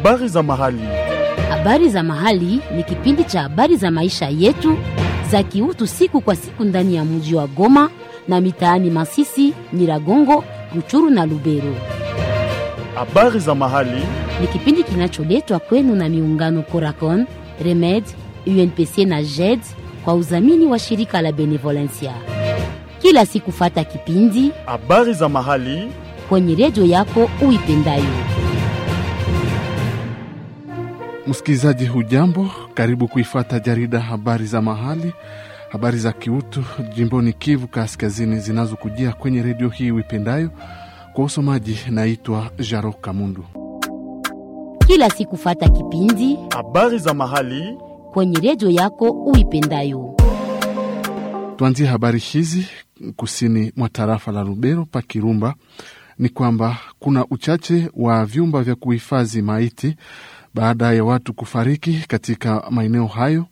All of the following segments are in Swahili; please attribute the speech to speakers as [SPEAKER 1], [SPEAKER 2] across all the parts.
[SPEAKER 1] Habari za mahali.
[SPEAKER 2] Habari za mahali ni kipindi cha habari za maisha yetu za kiutu siku kwa siku ndani ya mji wa Goma na mitaani Masisi, Nyiragongo, Ruchuru na Lubero.
[SPEAKER 1] Habari za mahali.
[SPEAKER 2] Ni kipindi kinacholetwa kwenu na miungano Coracon, Remed, UNPC na JED kwa udhamini wa shirika la Benevolencia. Kila siku fata kipindi
[SPEAKER 1] Habari za mahali.
[SPEAKER 2] kwenye redio yako uipendayo.
[SPEAKER 3] Msikilizaji hujambo, karibu kuifata jarida habari za mahali, habari za kiutu jimboni Kivu Kaskazini zinazokujia kwenye redio hii uipendayo. Kwa usomaji naitwa Jaro Kamundu.
[SPEAKER 2] Kila siku fata kipindi
[SPEAKER 1] Habari za mahali.
[SPEAKER 2] kwenye redio yako uipendayo.
[SPEAKER 3] Tuanzie habari hizi kusini mwa tarafa la Lubero pa Kirumba ni kwamba kuna uchache wa vyumba vya kuhifadhi maiti baada ya watu kufariki katika maeneo hayo,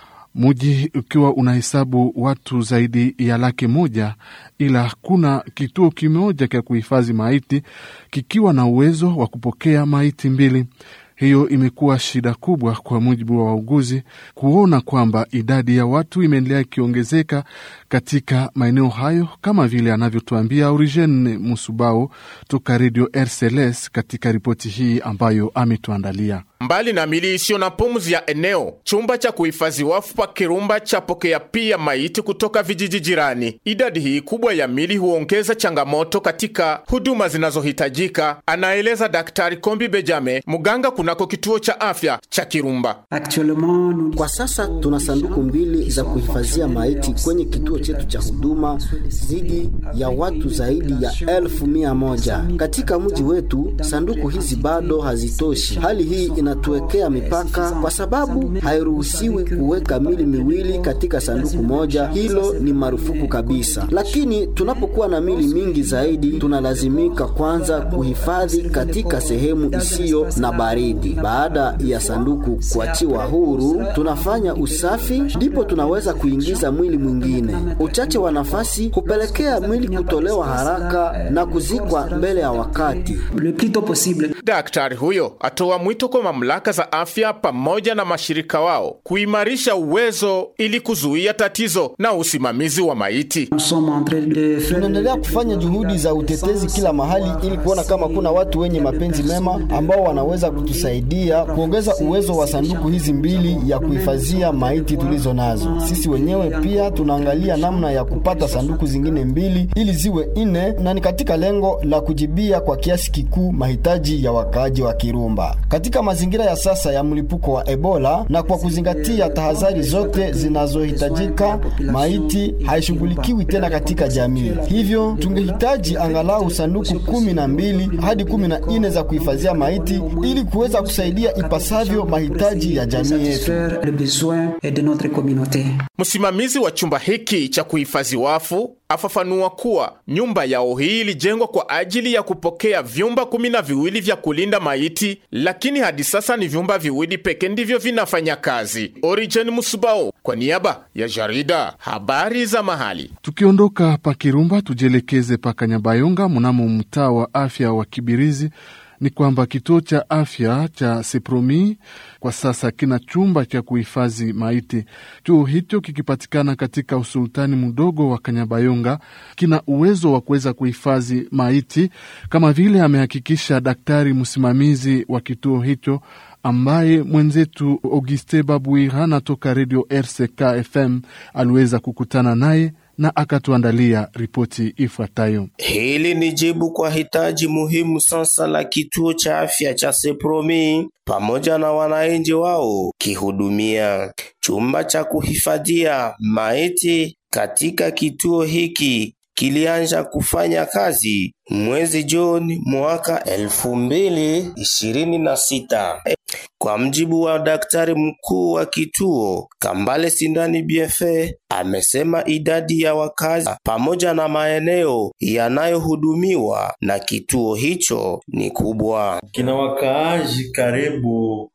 [SPEAKER 3] muji ukiwa unahesabu watu zaidi ya laki moja, ila kuna kituo kimoja cha kuhifadhi maiti kikiwa na uwezo wa kupokea maiti mbili. Hiyo imekuwa shida kubwa kwa mujibu wa wauguzi kuona kwamba idadi ya watu imeendelea ikiongezeka katika maeneo hayo, kama vile anavyotuambia Origen Musubao toka redio RCLS katika ripoti hii ambayo ametuandalia.
[SPEAKER 4] Mbali na mili isiyo na pumzi ya eneo, chumba cha kuhifadhi wafu pa Kirumba chapokea pia maiti kutoka vijiji jirani. Idadi hii kubwa ya mili huongeza changamoto katika huduma zinazohitajika, anaeleza Daktari Kombi Bejame, muganga kunako kituo cha afya cha Kirumba.
[SPEAKER 5] Kwa sasa tuna sanduku mbili za kuhifadhia maiti kwenye kituo chetu cha huduma zidi ya watu zaidi ya elfu mia moja katika mji wetu. Sanduku hizi bado hazitoshi. Hali hii inatuwekea mipaka, kwa sababu hairuhusiwi kuweka mili miwili katika sanduku moja. Hilo ni marufuku kabisa. Lakini tunapokuwa na mili mingi zaidi, tunalazimika kwanza kuhifadhi katika sehemu isiyo na baridi. Baada ya sanduku kuachiwa huru, tunafanya usafi, ndipo tunaweza kuingiza mwili mwingine. Uchache wa nafasi hupelekea mwili kutolewa haraka na kuzikwa mbele ya wakati.
[SPEAKER 4] Daktari huyo atoa mwito kwa mamlaka za afya pamoja na mashirika wao kuimarisha uwezo ili kuzuia tatizo na usimamizi wa maiti.
[SPEAKER 5] Tunaendelea kufanya juhudi za utetezi kila mahali ili kuona kama kuna watu wenye mapenzi mema ambao wanaweza kutusaidia kuongeza uwezo wa sanduku hizi mbili ya kuhifadhia maiti tulizo nazo. Sisi wenyewe pia tunaangalia namna ya kupata sanduku zingine mbili ili ziwe nne, na ni katika lengo la kujibia kwa kiasi kikuu mahitaji ya wakaaji wa Kirumba katika mazingira ya sasa ya mlipuko wa Ebola, na kwa kuzingatia tahadhari zote zinazohitajika, maiti haishughulikiwi tena katika jamii. Hivyo tungehitaji angalau sanduku kumi na mbili hadi kumi na nne za kuhifadhia maiti ili kuweza kusaidia ipasavyo mahitaji ya jamii yetu.
[SPEAKER 4] Msimamizi wa chumba hiki cha kuhifadhi wafu afafanua kuwa nyumba yao hii ilijengwa kwa ajili ya kupokea vyumba kumi na viwili vya kulinda maiti, lakini hadi sasa ni vyumba viwili pekee ndivyo vinafanya kazi. Origen Musubao kwa niaba ya jarida habari za mahali.
[SPEAKER 3] Tukiondoka pa Kirumba tujielekeze pa Kanyabayonga mnamo mtaa wa afya wa Kibirizi ni kwamba kituo cha afya cha Sepromi kwa sasa kina chumba cha kuhifadhi maiti. Chuo hicho kikipatikana katika usultani mdogo wa Kanyabayonga kina uwezo wa kuweza kuhifadhi maiti, kama vile amehakikisha daktari msimamizi wa kituo hicho ambaye mwenzetu Auguste Babuirana toka redio RCK FM aliweza kukutana naye na akatuandalia ripoti ifuatayo.
[SPEAKER 6] Hili ni jibu kwa hitaji muhimu sasa la kituo cha afya cha Sepromi pamoja na wananchi wao kihudumia chumba cha kuhifadhia maiti katika kituo hiki kilianza kufanya kazi mwezi Juni mwaka elfu mbili ishirini na sita. Kwa mjibu wa daktari mkuu wa kituo Kambale Sindani Biefe, amesema idadi ya wakazi pamoja na maeneo yanayohudumiwa na kituo hicho ni kubwa.
[SPEAKER 7] kina wakaaji karibu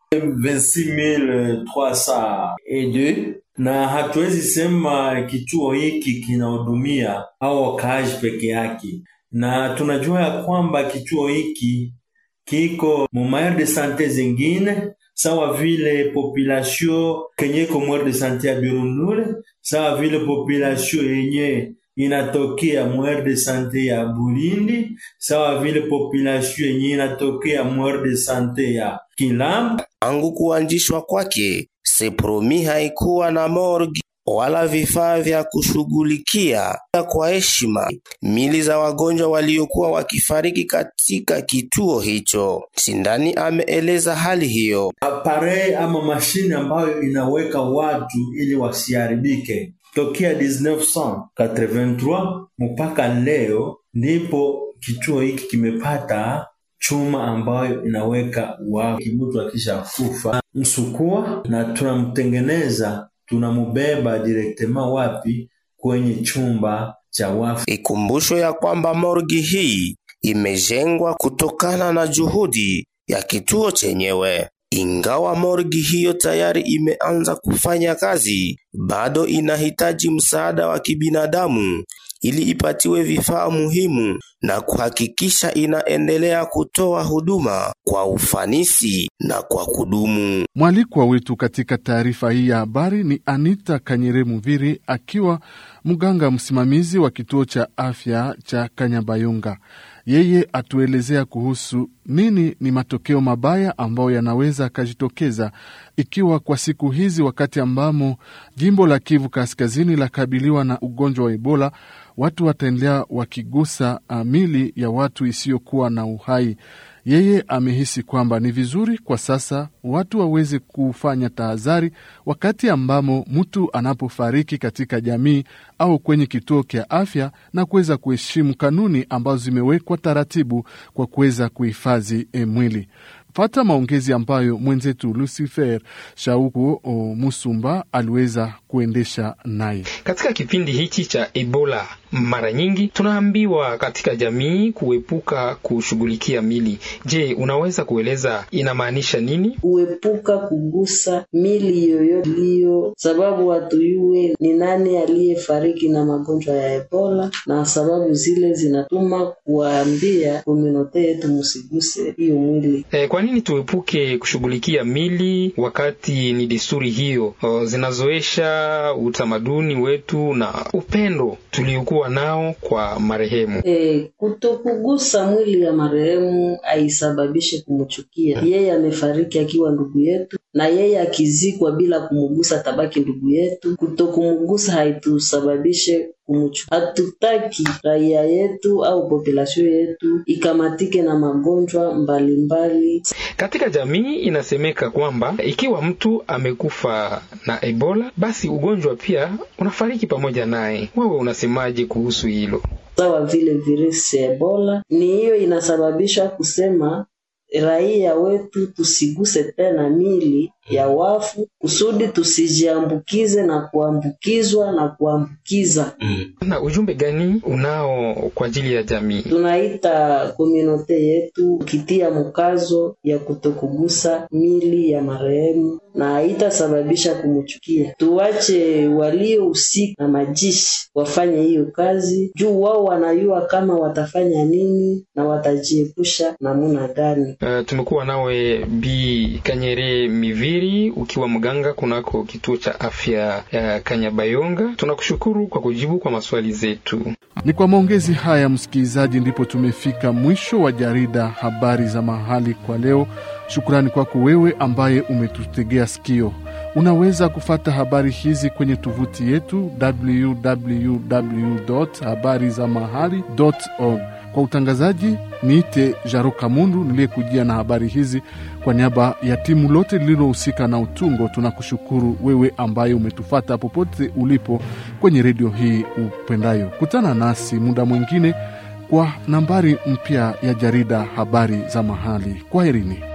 [SPEAKER 7] 26302 na hatuwezi sema kituo hiki kinahudumia au wakaaji peke yake, na tunajua ya kwamba kituo hiki kiko mu maire de sante zingine sawa vile population kenye iko mwere de sante ya Birundule, sawa vile population yenye inatokea mwere de sante ya Bulindi, sawa vile population yenye inatokea mwere de sante ya Kilamba.
[SPEAKER 6] Tangu kuanzishwa kwake, Sepromi haikuwa na morgue wala vifaa vya kushughulikia kwa heshima mili za wagonjwa waliokuwa wakifariki katika kituo hicho. Sindani ameeleza hali hiyo.
[SPEAKER 7] Aparei ama mashine ambayo inaweka watu ili wasiharibike tokea 1983 mpaka leo, ndipo kituo hiki kimepata chuma ambayo inaweka watu mtu akisha kufa msukua, na tunamtengeneza tunamubeba direktema wapi? Kwenye chumba cha wafu.
[SPEAKER 6] Ikumbusho ya kwamba morgi hii imejengwa kutokana na juhudi ya kituo chenyewe. Ingawa morgi hiyo tayari imeanza kufanya kazi, bado inahitaji msaada wa kibinadamu ili ipatiwe vifaa muhimu na kuhakikisha inaendelea kutoa huduma kwa ufanisi na kwa kudumu.
[SPEAKER 3] Mwalikwa wetu katika taarifa hii ya habari ni Anita Kanyere Muviri, akiwa mganga msimamizi wa kituo cha afya cha Kanyabayonga. Yeye atuelezea kuhusu nini ni matokeo mabaya ambayo yanaweza akajitokeza ikiwa kwa siku hizi, wakati ambamo jimbo la Kivu Kaskazini lakabiliwa na ugonjwa wa Ebola, watu wataendelea wakigusa mili ya watu isiyokuwa na uhai. Yeye amehisi kwamba ni vizuri kwa sasa watu waweze kufanya tahadhari wakati ambamo mtu anapofariki katika jamii au kwenye kituo cha afya na kuweza kuheshimu kanuni ambazo zimewekwa taratibu kwa kuweza kuhifadhi e mwili. Fata maongezi ambayo mwenzetu Lucifer Shauku o Musumba aliweza kuendesha naye
[SPEAKER 8] katika kipindi hichi cha Ebola. Mara nyingi tunaambiwa katika jamii kuepuka kushughulikia mili. Je, unaweza kueleza inamaanisha nini?
[SPEAKER 9] Kuepuka kugusa mili yoyote iliyo, sababu hatuyue ni nani aliyefariki na magonjwa ya Ebola, na sababu zile zinatuma kuwaambia komunote yetu musiguse hiyo mwili.
[SPEAKER 8] E, kwa nini tuepuke kushughulikia mili wakati ni desturi hiyo o, zinazoesha utamaduni wetu na upendo tuliokuwa nao kwa marehemu.
[SPEAKER 9] E, kutokugusa mwili ya marehemu aisababishe kumchukia yeye. Amefariki akiwa ndugu yetu, na yeye akizikwa bila kumugusa tabaki ndugu yetu. Kutokumugusa haitusababishe kumuchu. Hatutaki raia yetu au populasio yetu ikamatike na magonjwa mbalimbali.
[SPEAKER 8] Katika jamii inasemeka kwamba ikiwa mtu amekufa na Ebola, basi ugonjwa pia unafariki pamoja naye. Wewe unasemaje kuhusu hilo?
[SPEAKER 9] Sawa vile virusi ya Ebola ni hiyo inasababisha kusema raia wetu tusiguse tena mili ya wafu kusudi tusijiambukize na kuambukizwa na kuambukiza.
[SPEAKER 8] Na ujumbe gani unao kwa ajili ya jamii?
[SPEAKER 9] Tunaita komunote yetu kitia mkazo ya kutokugusa mili ya marehemu na haitasababisha kumchukia. Tuwache waliohusika na majishi wafanye hiyo kazi, juu wao wanajua kama watafanya nini na watajiepusha namuna gani.
[SPEAKER 8] Uh, tumekuwa nawe Bi Kanyere Miviri ukiwa mganga kunako kituo cha afya ya Kanyabayonga. Tunakushukuru kwa kujibu kwa maswali zetu.
[SPEAKER 3] Ni kwa maongezi haya, msikilizaji, ndipo tumefika mwisho wa jarida habari za mahali kwa leo. Shukrani kwako wewe ambaye umetutegea sikio. Unaweza kufata habari hizi kwenye tovuti yetu www habari za mahali org. Kwa utangazaji niite Jaro Kamundu niliyekujia na habari hizi kwa niaba ya timu lote lililohusika na utungo. Tunakushukuru wewe ambaye umetufata popote ulipo kwenye redio hii upendayo. Kutana nasi muda mwingine kwa nambari mpya ya jarida habari za mahali. Kwaherini.